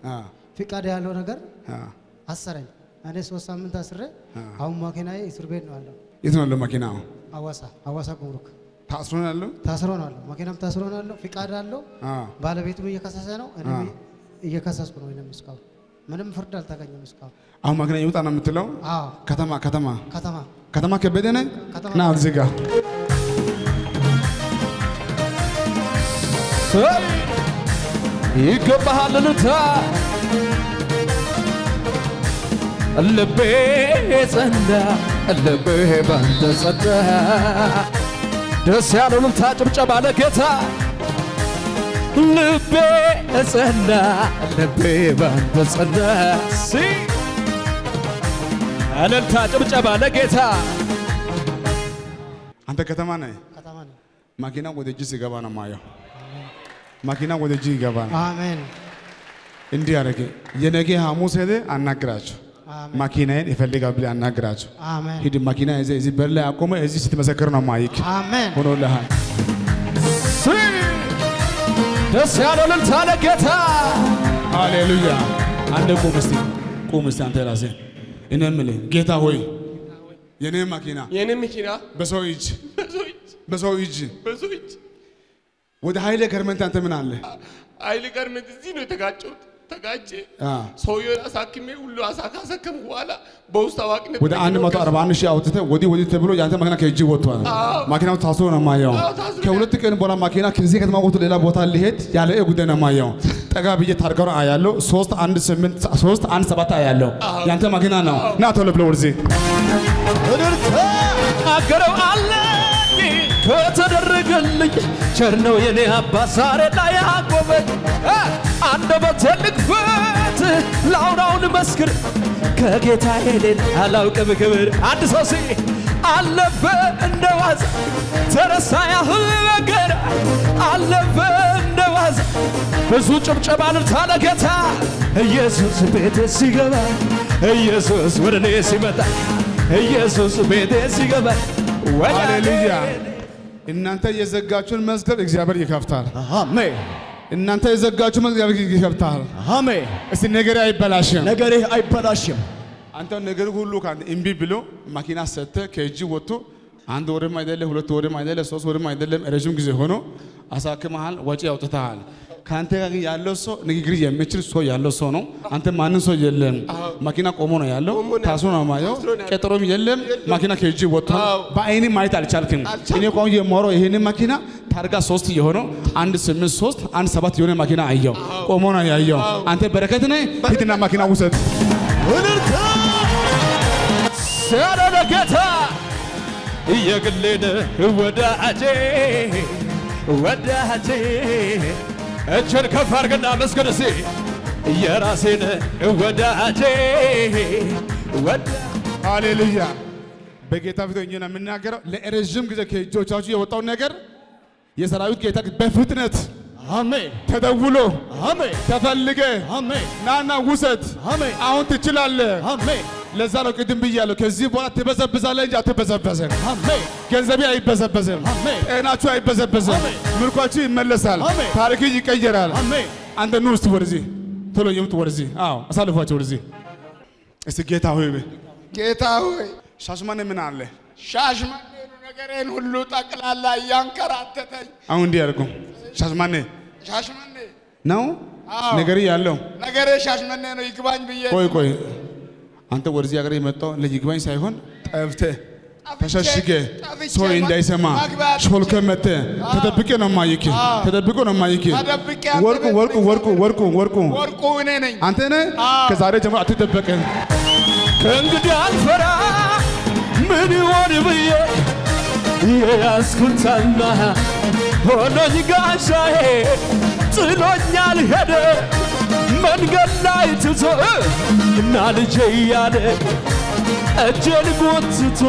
አ ፍቃድ ያለው ነገር አ አሰረኝ። እኔ ሶስት ሳምንት አስሬ አሁን መኪናዬ እስር ቤት ነው ያለው። የት ነው ያለው መኪናው? አዋሳ አዋሳ ጉምሩክ ታስሮ ነው ያለው? ታስሮ ነው ያለው። መኪናም ታስሮ ነው ያለው። ፍቃድ አለው። አ ባለቤቱም እየከሰሰ ነው። እኔም አ። እየከሰስኩ ነው። እኔም እስካሁን ምንም ፍርድ አልተገኘም እስካሁን። አሁን መኪና ይውጣ ነው የምትለው? አዎ ከተማ ከተማ ከተማ ከተማ ከበደ ነህ? ከተማ ና እዚህ ጋር ሰይ ይገባሃል ልታ ልቤ ጸዳ ልቤ ባንተ ጸዳ ደስ ያለው ልልታ ጭብጨባ ለጌታ ልቤ ጸዳ ልቤ ባንተ ጸዳ ሲ እልልታ ጭብጨባ ለጌታ አንተ ከተማ ነህ። ከተማ ነው። መኪና ወደ እጅ ሲገባ ነው ማየው። መኪና ወደ እጅ ይገባ ነው። አሜን እንዲህ አደረገ። የነገ ሐሙስ ሄደ አናግራቸው። አሜን መኪናዬን ይፈልጋል ብለህ አናግራቸው። አሜን ሂድ መኪና ይዘህ እዚህ በር ላይ አቆመ። እዚህ ስትመሰክር ነው ማይክ አሜን ሆኖልሃል። ሲ ደስ ያለው ልልታ ለጌታ ሃሌሉያ። አንተ ቁም እስቲ ቁም እስቲ አንተ ራስህ እኔ የምልህ ጌታ ሆይ የኔ መኪና የኔ መኪና በሰው እጅ በሰው እጅ በሰው እጅ በሰው እጅ ወደ ኃይለ ገርመንት አንተ ምን አለ ኃይል ገርመንት እዚህ ነው የተጋጨሁት። ተጋጨ አ ሰውየውን አሳክሜ ሁሉ አሳ ካሰከምኩ በኋላ በውስጥ አዋቂነት ወደ 141 ሺህ አውጥተህ ወዲህ ወዲህ ተብሎ ያንተ መኪና ከእጅ ወጥቷል። መኪናው ታስሮ ነው የማየው። አዎ፣ ታስሮ ከሁለት ቀን በኋላ መኪና ከዚህ ከተማ ወጥቶ ሌላ ቦታ ሊሄድ ያለ ጉዳይ ነው የማየው። ጠጋ ብዬ ታርጋውን አያለው። ሶስት አንድ ስምንት ሶስት አንድ ሰባት አያለው። ያንተ መኪና ነው። ና ቶሎ ብሎ ወደዚህ እድርታ አገረው አለኝ ከተደረገልኝ ቸር ነው የኔ አባት ዛሬ ላይ አቆመኝ እ አንደበቴ ልክፈት ላውራውን መስክር ከጌታዬ ሌላ አላውቅም ክብር አንድ ሰው ሲ አለፈ እንደ ዋዛ ተረሳ ያህል ነገር አለፈ እንደ ዋዛ ብዙ ጭብጨባ ልልታ ለጌታ ኢየሱስ ቤቴ ሲገባ ኢየሱስ ወደ እኔ ሲመጣ ኢየሱስ ቤቴ ሲገባ ወደ ሃሌሉያ። እናንተ የዘጋችሁን መዝገብ እግዚአብሔር ይከፍታል። አሜን እናንተ የዘጋችሁ መዝገብ እግዚአብሔር ይከፍታል። አሜን። እስቲ ነገሬ አይበላሽም። ነገርህ አይበላሽም። አንተ ነገር ሁሉ ከአንተ እምቢ ብሎ መኪና ሰጥተህ ከእጅ ወጥቶ አንድ ወርም አይደለም ሁለት ወርም አይደለም ሶስት ወርም አይደለም ረዥም ጊዜ ሆኖ አሳክመሃል፣ ወጪ አውጥተሃል። ከአንተ ጋር ግን ያለው ሰው ንግግር የሚችል ሰው ያለው ሰው ነው። አንተ ማንም ሰው የለም። መኪና ቆሞ ነው ያለው፣ ቆሞ ነው ታስሮ ነው ማየው፣ ታስሮ ነው ያለው። ቀጠሮም የለም። መኪና ከእጅ ወጥቷል። አዎ። በአይኔ ማየት አልቻልክም። እኔ ቆም የማወራው ይሄን መኪና ታርጋ ሶስት የሆነው አንድ ስምንት ሶስት አንድ ሰባት የሆነ መኪና አየው፣ ቆሞ ነው ያየው። አንተ በረከት ነህ፣ ሂድና መኪና ውሰድ። እልልታ ሲያደለ ጌታ የግሌን ወዳጄ ወዳጄ እችን ከፍ አድርግና መስገን እስቲ የራሴን ወዳጄ ወዳ ሃሌሉያ በጌታ ፊት ሆኜ ነው የምናገረው። ለረዥም ጊዜ ከእጆቻችሁ የወጣውን ነገር የሰራዊት ጌታ በፍጥነት አሜን ተደውሎ አሜን ተፈልገ አሜን ናና ውሰድ። አሜን አሁን ትችላለህ። አሜን ለዛ ነው ቅድም ብያለሁ። ከዚህ በኋላ ትበዘብዛለህ እንጂ አትበዘበዝም። አሜን ገንዘቤ አይበዘበዝም። አሜን ጤናችሁ አይበዘበዝም። አሜን። ምርኳችሁ ይመለሳል። አሜን። ታሪክ ይቀየራል። አሜን አንተ ኑ እስቲ ወደዚህ ቶሎ የምት ወደዚህ። አዎ አሳልፏቸው ወደዚህ። እስቲ ጌታ ሆይ በይ። ጌታ ሆይ ሻሽማኔ ምን አለ? ሻሽመኔ ነው ነገሬን ሁሉ ጠቅላላ እያንከራተተኝ አሁን እንዲህ ያደርጉ ሻሽማኔ ሻሽመኔ ነው አዎ። ነገሪ ያለው። ነገሬ ሻሽመኔ ነው ይግባኝ ብዬ ቆይ ቆይ አንተ ወደዚህ ሀገር የመጣው ለይግባኝ ሳይሆን ጠፍተህ ተሸሽገ ጠፍቼ ሰው እንዳይሰማ መግቢያ አጥቼ ሾልከ መተ ተደብቄ ነው ማይክ ተደብቆ ነው ማይክ ተደብቄ ወርቁ አንተ ወርቁ ወርቁ ወርቁ ወርቁ ወርቁ እኔ ነኝ አንተ ነህ። ከዛሬ ጀምሮ አትደበቅም። ከእንግዲህ አልፈራ ምን ይሆን ብዬ የያዝኩታና ሆኖኝ ጋሻዬ ጥሎኛል ሄደ መንገድ ላይ ትቶ እና ልጄ እያለ እጄን ጎትቶ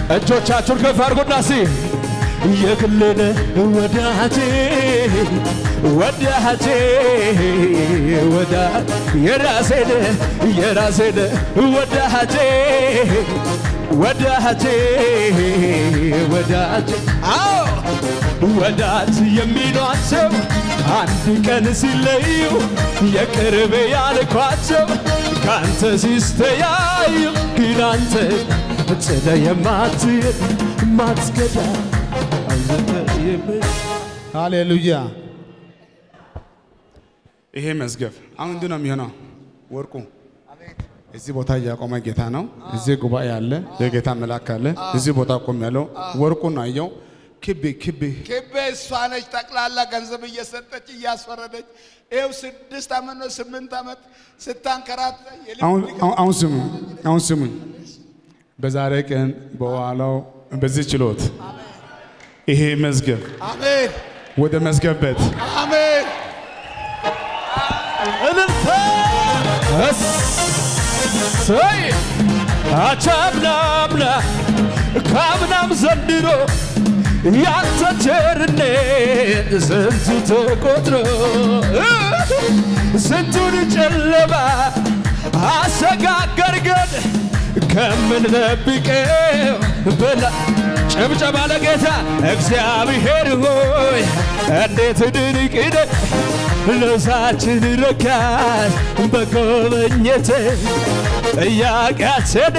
እጆቻችሁን ከፍ አድርጉና ሲ የግሌን ወዳጄ ወዳጄ ወዳ የራሴን የራሴን ወዳጄ ወዳጄ ወዳጄ አዎ ወዳጅ የሚሏቸው አንድ ቀን ሲለዩ የቅርብ ያልኳቸው ከአንተ ሲስተያዩ ግን አንተ ጥለ የማትሄድ ማትገዳ ሃሌሉያ። ይሄ መዝገብ አሁን እንዲህ ነው የሚሆነው። ወርቁ እዚህ ቦታ እያቆመ ጌታ ነው። እዚህ ጉባኤ አለ፣ የጌታ መልአክ አለ። እዚህ ቦታ ቆም ያለው ወርቁን አየው። ክብ ክብ ክቤ እሷ ነች ጠቅላላ ገንዘብ እየሰጠች እያስፈረደች ይኸው ስድስት ዓመት ነው ስምንት ዓመት ስታንከራት አሁን አሁን- አሁን ስሙ አሁን ስሙኝ። በዛሬ ቀን በኋላው በዚህ ችሎት ይሄ መዝገብ አሜን ወደ መዝገብ ቤት አሜን እልልታ እሰይ አቻምናምና ካምናም ዘንድሮ ያንተ ቸርነት ስንቱ ተቆጥሮ ስንቱን ጨለማ አሰጋገርገን ከምንጠብቀው በላ ጭብጨባ ለጌታ እግዚአብሔር ሆይ እንዴት ድንቅ ነህ ነፍሳችን ረካች በጎበኘት ጥያቄያችን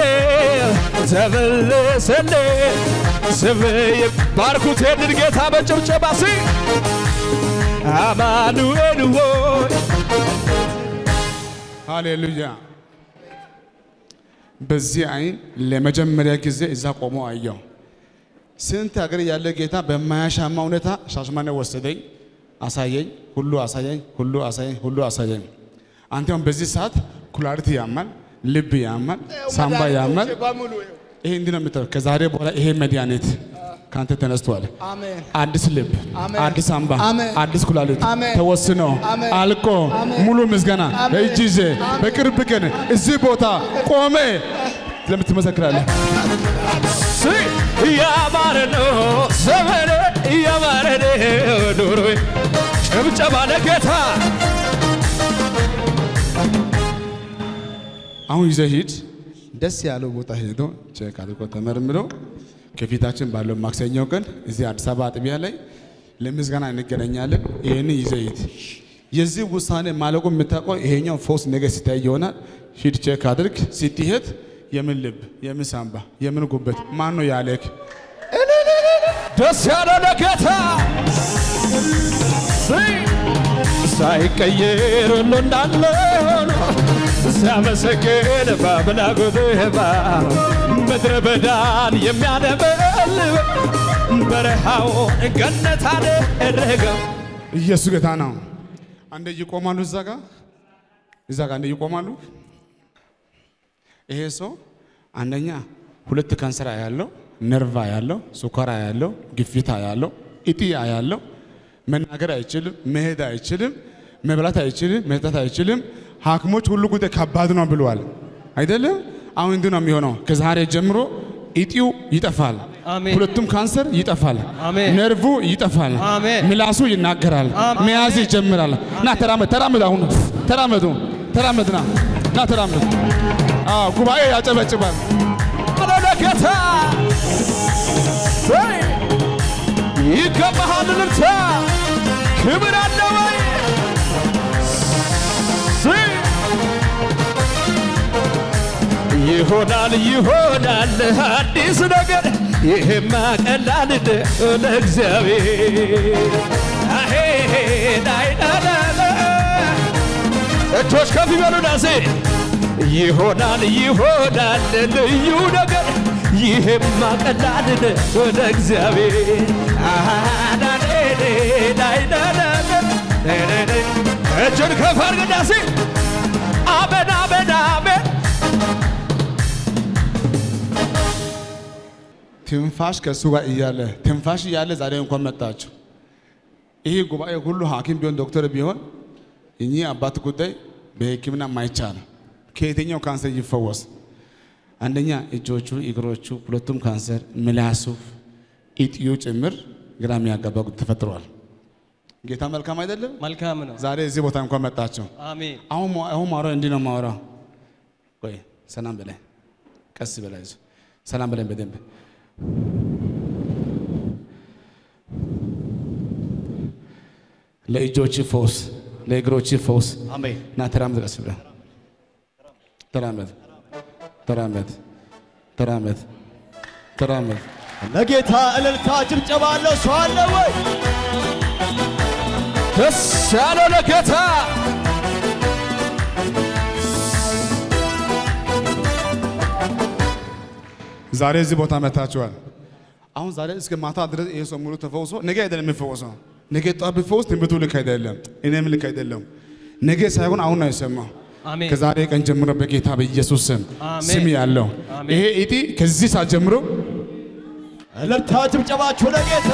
ተመለሰልን ስምህ ባርኩት ይህንን ጌታ በጭብጨባ ሲ አማኑኤል ሆይ ሃሌሉያ። በዚህ አይን ለመጀመሪያ ጊዜ እዛ ቆሞ አየው። ስንት ሀገር ያለ ጌታ በማያሻማ ሁኔታ ሻሽማኔ ወሰደኝ፣ አሳየኝ፣ ሁሉ አሳየኝ፣ ሁሉ አሳየኝ፣ ሁሉ አሳየኝ። አንተም በዚህ ሰዓት ኩላሊት ያማል፣ ልብ ያማል፣ ሳምባ ያማል። በሙሉ ይኸው። ይሄ እንዲህ ነው የምትለው። ከዛሬ በኋላ ይሄ መድኃኒት ከአንተ ተነስቷል። አሜን አዲስ ልብ፣ አሜን። አዲስ ሳምባ፣ አሜን። አዲስ ኩላሊት አሜን። ተወስኖ አሜን። አልቆ አሜን። ሙሉ ምስጋና አሜን። እጅ ይዤ በቅርብ ቀን እዚህ ቦታ ቆሜ ለምትመሰክራለህ። ሲ ያማረ ነው ዘመኔ ያማረ ነው ኑሮዬ ጭብጨባ ለጌታ አሁን ይዘህ ሂድ። ደስ ያለው ቦታ ሄዶ ቼክ አድርጎ ተመርምሮ ከፊታችን ባለው ማክሰኛው ቀን እዚህ አዲስ አበባ አጥቢያ ላይ ለምስጋና እንገናኛለን። ይህን ይዘህ ሂድ። የዚህ ውሳኔ ማለቁ የምታውቀው ይሄኛው ፎስ ነገ ሲታይ ይሆናል። ሂድ ቼክ አድርግ። ስትሄድ የምን ልብ፣ የምን ሳምባ፣ የምን ጉበት ማን ነው ያለክ? ደስ ያለው ለጌታ ሲ ሳይቀየር ሁሉ እንዳለ ሆኖ ሲያመሰግን በአምላኩ ጥበብ ምድረ በዳን የሚያለመልም በረሃውን ገነት አደረገው። ኢየሱስ ጌታ ነው። አንዴ ይቆማሉ፣ እዛ ጋር እዛ ጋር አንዴ ይቆማሉ። ይሄ ሰው አንደኛ ሁለት ካንሰር ያለው ነርቫ ያለው ሱካራ ያለው ግፊታ ያለው እጢ ያለው መናገር አይችልም፣ መሄድ አይችልም፣ መብላት አይችልም፣ መጠጣት አይችልም። ሐኪሞች ሁሉ ጉዳይ ከባድ ነው ብለዋል። አይደለም? አሁን እንዲህ ነው የሚሆነው። ከዛሬ ጀምሮ እጢው ይጠፋል። አሜን። ሁለቱም ካንሰር ይጠፋል። አሜን። ነርቭ ይጠፋል። አሜን። ምላሱ ይናገራል። አሜን። መያዝ ይጀምራል። ና ተራመድ፣ ተራመድ፣ አሁን ተራመዱ፣ ተራመድ፣ ና ና ተራመድ። አዎ ጉባኤ ያጨበጭባል። አለ ለጌታ ሰይ ይገባሃል ልልታ ክብር አለ ወይ ሰይ ይሆናል ይሆናል አዲስ ነገር ይሄማ ቀላል ነው ለእግዚአብሔር አሄ ዳይዳዳዳ እጆች ከፍ ይበሉ ዳሴ ይሆናል ይሆናል ልዩ ነገር ይሄማ ቀላል ነው ለእግዚአብሔር አሃዳዴዴ ዳይዳዳዳ እጅን ከፍ አድርግ ዳሴ አሜን አሜን አሜን ትንፋሽ ከእሱ ጋር እያለ ትንፋሽ እያለ ዛሬ እንኳን መጣችሁ። ይህ ጉባኤ ሁሉ ሐኪም ቢሆን ዶክተር ቢሆን እኚህ አባት ጉዳይ በሕክምና ማይቻል ከየትኛው ካንሰር ይፈወስ? አንደኛ እጆቹ፣ እግሮቹ ሁለቱም ካንሰር፣ ምላሱ፣ ኢጥዩ ጭምር ግራ የሚያጋባ ጉዳይ ተፈጥሯል። ጌታ መልካም አይደለም? መልካም ነው። ዛሬ እዚህ ቦታ እንኳን መጣችሁ። አሜን። አሁን ማ- አሁን ማውራው እንዲህ ነው ማውራው። ቆይ ሰላም በላይ ቀስ በላይ ይዞ ሰላም በላይ በደንብ ለእጆች ፈውስ፣ ለእግሮች ፈውስ አሜን። እና ተራመድ፣ ቀስ ብለህ ተራመድ፣ ተራመድ፣ ተራመድ፣ ተራመድ። ለጌታ እልልታ ጭብጨባ አለው ሰው አለ ወይ? ደስ ያለው ለጌታ ዛሬ እዚህ ቦታ መታችኋል። አሁን ዛሬ እስከ ማታ ድረስ ይሄ ሰው ሙሉ ተፈውሶ ነገ አይደለም የሚፈወሰው። ነገ ጠዋት ቢፈወስ ትንቢቱ ልክ አይደለም፣ እኔም ልክ አይደለም። ነገ ሳይሆን አሁን ነው የሰማው። አሜን። ከዛሬ ቀን ጀምሮ በጌታ በኢየሱስ ስም አሜን። ስም ያለው አሜን። ይሄ ኢቲ ከዚህ ሰዓት ጀምሮ እልልታ ጭብጨባችሁ ለጌታ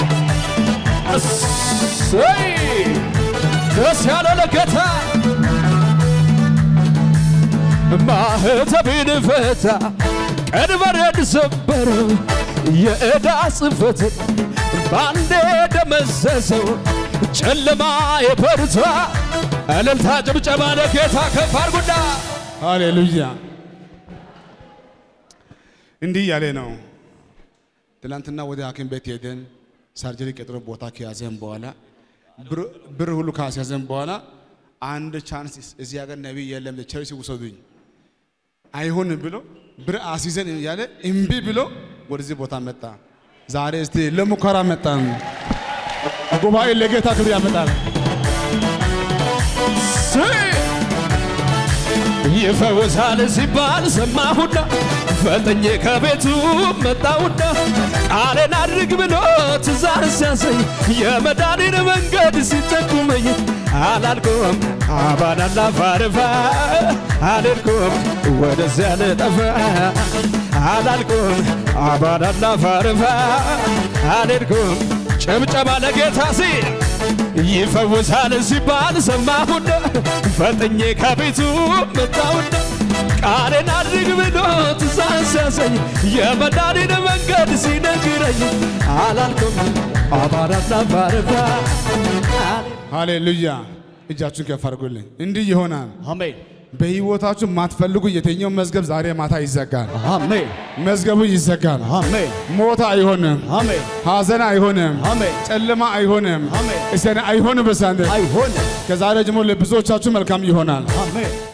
እሰይ ደስ ያለው ለጌታ ማህተቤን ፈታ ቀንበሬን ሰበረው የዕዳ ጽሕፈትን ባንዴ ደመሰሰው ጨለማ የበርታ እልልታ ጭብጨባ ለጌታ ከፍ አድርጉና ሃሌሉያ እንዲህ ያለ ነው። ትናንትና ወደ ሐኪም ቤት ሄደን ሰርጀሪ ቀጥሮ ቦታ ከያዘን በኋላ ብር- ብር ሁሉ ካስያዘን በኋላ አንድ ቻንስ እዚህ ሀገር ነቢይ የለም ቸርች ውሰዱኝ አይሆንም ብሎ ብር አስይዘን እያለ እምቢ ብሎ ወደዚህ ቦታ መጣ። ዛሬ እስቲ ለሙከራ መጣን። ጉባኤ ለጌታ ክብር ያመጣል። ይፈውሳል ሲባል ሰማሁና ፈጥኜ ከቤቱ መጣሁና ቃሌን አድርግ ብሎ ትእዛዝ ሲያሰኝ የመዳኔን መንገድ ሲጠቁመኝ አላልኩም አባናና ፋርፋ አልልኩም ወደዚያ ልጠፋ አላልኩም አባናና ፋርፋ አልልኩም ጭብጨባ ለጌታ ሲል ይፈውሳል ሲባል ሰማሁና ፈጥኜ ከቤቱ መጣሁና ቃሌን አድርግ ብሎ ትእዛዝ ሲያሰኝ የመዳኔን መንገድ ሲነግረኝ አላልኩም አባራና ባረባ ሃሌሉያ! እጃችሁን ከፍ አድርጉልኝ። እንዲህ ይሆናል። አሜን በህይወታችሁ የማትፈልጉ የትኛው መዝገብ ዛሬ ማታ ይዘጋል። አሜን መዝገቡ ይዘጋል። አሜን ሞት አይሆንም፣ አሜን ሐዘን አይሆንም፣ አሜን ጨለማ አይሆንም፣ አሜን እሰን አይሆንም። በሳንደ አይሆንም ከዛሬ ጀምሮ ለብዙዎቻችሁ መልካም ይሆናል። አሜን